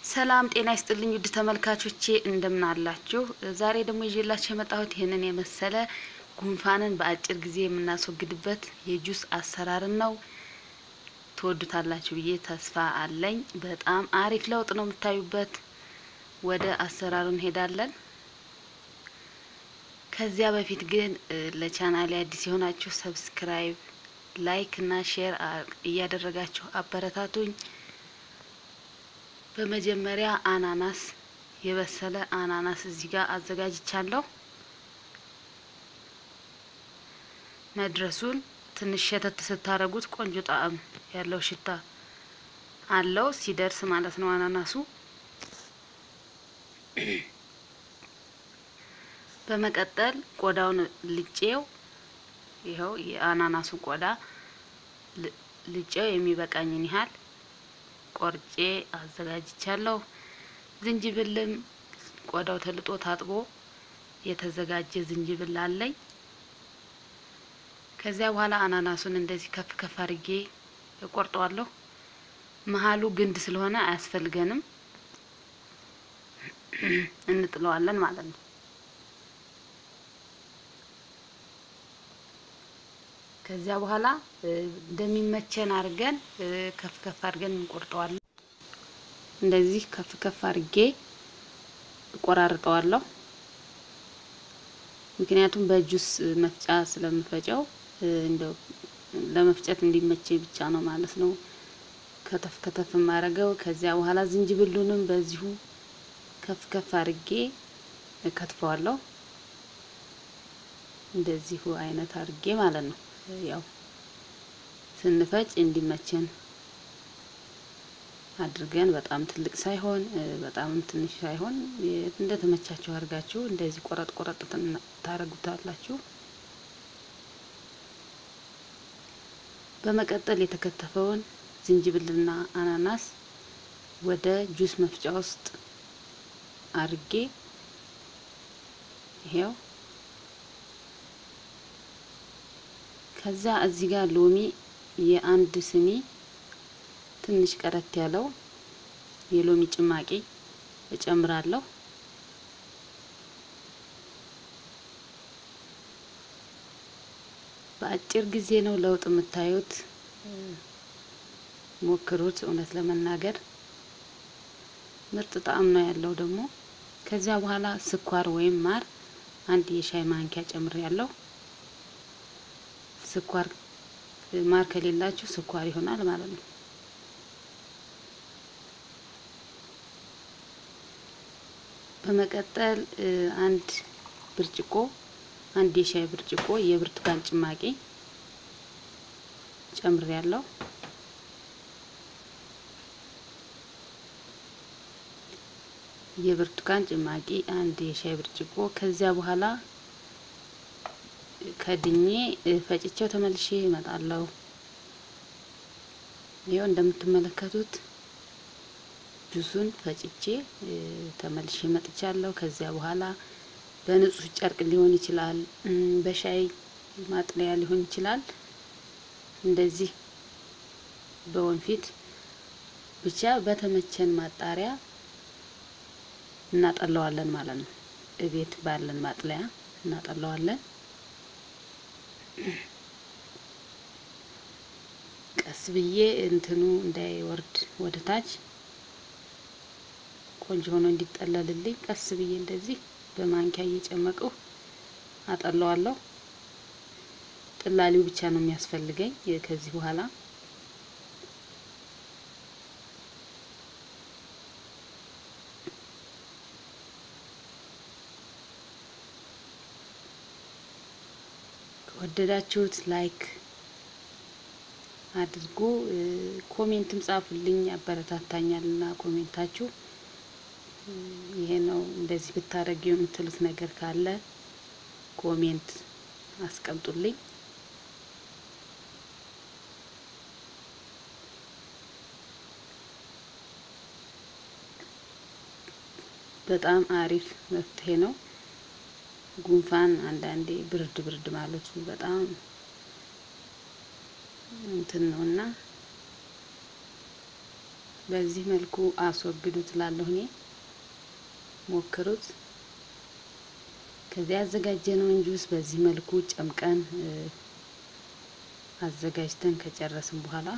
ሰላም ጤና ይስጥልኝ ውድ ተመልካቾቼ እንደምን አላችሁ? ዛሬ ደግሞ ይዤላችሁ የመጣሁት ይህንን የመሰለ ጉንፋንን በአጭር ጊዜ የምናስወግድበት የጁስ አሰራርን ነው። ትወዱታላችሁ ብዬ ተስፋ አለኝ። በጣም አሪፍ ለውጥ ነው የምታዩበት። ወደ አሰራሩ እንሄዳለን። ከዚያ በፊት ግን ለቻናሌ አዲስ የሆናችሁ ሰብስክራይብ፣ ላይክ እና ሼር እያደረጋችሁ አበረታቱኝ። በመጀመሪያ አናናስ የበሰለ አናናስ እዚህ ጋር አዘጋጅቻለሁ። መድረሱን ትንሽ ሸተት ስታረጉት ቆንጆ ጣዕም ያለው ሽታ አለው ሲደርስ ማለት ነው አናናሱ። በመቀጠል ቆዳውን ልጬው ይኸው የአናናሱን ቆዳ ልጬው የሚበቃኝን ያህል ቆርጬ አዘጋጅቻለሁ። ዝንጅብልም ቆዳው ተልጦ ታጥቦ የተዘጋጀ ዝንጅብል አለኝ። ከዚያ በኋላ አናናሱን እንደዚህ ከፍ ከፍ አድርጌ እቆርጠዋለሁ። መሀሉ ግንድ ስለሆነ አያስፈልገንም፣ እንጥለዋለን ማለት ነው። ከዚያ በኋላ እንደሚመቸን አድርገን ከፍ ከፍ አድርገን እንቆርጠዋለን። እንደዚህ ከፍ ከፍ አድርጌ እቆራርጠዋለሁ። ምክንያቱም በጁስ መፍጫ ስለምፈጨው እንደው ለመፍጨት እንዲመቼ ብቻ ነው ማለት ነው ከተፍ ከተፍ የማደርገው። ከዚያ በኋላ ዝንጅብሉንም በዚሁ ከፍ ከፍ አድርጌ እከትፈዋለሁ። እንደዚሁ አይነት አድርጌ ማለት ነው ያው ስንፈጭ እንዲመቸን አድርገን በጣም ትልቅ ሳይሆን በጣም ትንሽ ሳይሆን እንደ ተመቻችሁ አድርጋችሁ እንደዚህ ቆረጥ ቆረጥ ታረጉታላችሁ። በመቀጠል የተከተፈውን ዝንጅብልና አናናስ ወደ ጁስ መፍጫ ውስጥ አድርጌ ይሄው ከዛ እዚህ ጋር ሎሚ የአንድ ስኒ ትንሽ ቀረት ያለው የሎሚ ጭማቂ እጨምራለሁ። በአጭር ጊዜ ነው ለውጥ የምታዩት። ሞክሩት። እውነት ለመናገር ምርጥ ጣዕም ነው ያለው ደግሞ። ከዚያ በኋላ ስኳር ወይም ማር አንድ የሻይ ማንኪያ ጨምሬያለሁ። ስኳር ማር ከሌላችሁ ስኳር ይሆናል ማለት ነው። በመቀጠል አንድ ብርጭቆ አንድ የሻይ ብርጭቆ የብርቱካን ጭማቂ ጨምሬያለሁ። የብርቱካን ጭማቂ አንድ የሻይ ብርጭቆ ከዚያ በኋላ ከድኜ ፈጭቼው ተመልሼ እመጣለሁ። ይኸው እንደምትመለከቱት ጁሱን ፈጭቼ ተመልሼ መጥቻለሁ። ከዚያ በኋላ በንጹህ ጨርቅ ሊሆን ይችላል፣ በሻይ ማጥለያ ሊሆን ይችላል። እንደዚህ በወንፊት ብቻ በተመቸን ማጣሪያ እናጠለዋለን ማለት ነው። እቤት ባለን ማጥለያ እናጠለዋለን። ቀስ ብዬ እንትኑ እንዳይወርድ ወደ ታች ቆንጆ ሆኖ እንዲጠለልልኝ ቀስ ብዬ እንደዚህ በማንኪያ እየጨመቅሁ አጠለዋለሁ። ጥላሊው ብቻ ነው የሚያስፈልገኝ ከዚህ በኋላ ከወደዳችሁት ላይክ አድርጉ። ኮሜንትም ጻፉልኝ፣ ያበረታታኛልና ኮሜንታችሁ ይሄ ነው እንደዚህ ብታረጊ የምትሉት ነገር ካለ ኮሜንት አስቀምጡልኝ። በጣም አሪፍ መፍትሄ ነው። ጉንፋን አንዳንዴ ብርድ ብርድ ማለቱ በጣም እንትን ነውና በዚህ መልኩ አስወግዱት እላለሁ እኔ። ሞክሩት። ከዚያ ያዘጋጀነውን ጁስ በዚህ መልኩ ጨምቀን አዘጋጅተን ከጨረስን በኋላ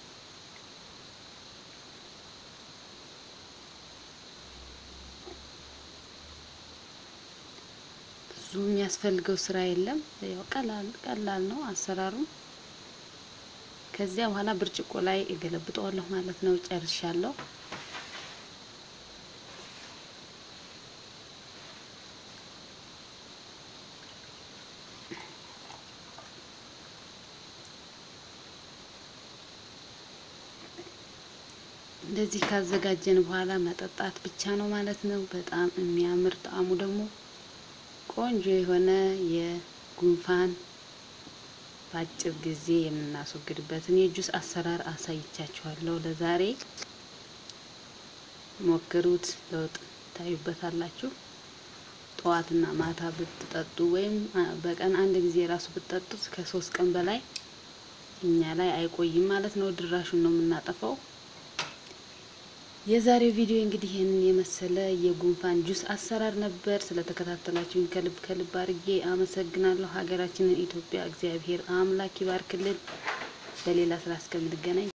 ብዙ የሚያስፈልገው ስራ የለም። ያው ቀላል ቀላል ነው አሰራሩ። ከዚያ በኋላ ብርጭቆ ላይ እገለብጠዋለሁ ማለት ነው። ጨርሻለሁ። እንደዚህ ካዘጋጀን በኋላ መጠጣት ብቻ ነው ማለት ነው። በጣም የሚያምር ጣዕሙ ደግሞ ቆንጆ የሆነ የጉንፋን በአጭር ጊዜ የምናስወግድበትን የጁስ አሰራር አሳይቻችኋለሁ። ለዛሬ ሞክሩት፣ ለውጥ ታዩበታላችሁ። ጠዋትና ማታ ብትጠጡ ወይም በቀን አንድ ጊዜ ራሱ ብትጠጡት ከሶስት ቀን በላይ እኛ ላይ አይቆይም ማለት ነው። ድራሹን ነው የምናጠፋው። የዛሬው ቪዲዮ እንግዲህ ይህንን የመሰለ የጉንፋን ጁስ አሰራር ነበር። ስለተከታተላችሁኝ ከልብ ከልብ አድርጌ አመሰግናለሁ። ሀገራችንን ኢትዮጵያ እግዚአብሔር አምላክ ይባርክልን። በሌላ ስራ እስከምንገናኝ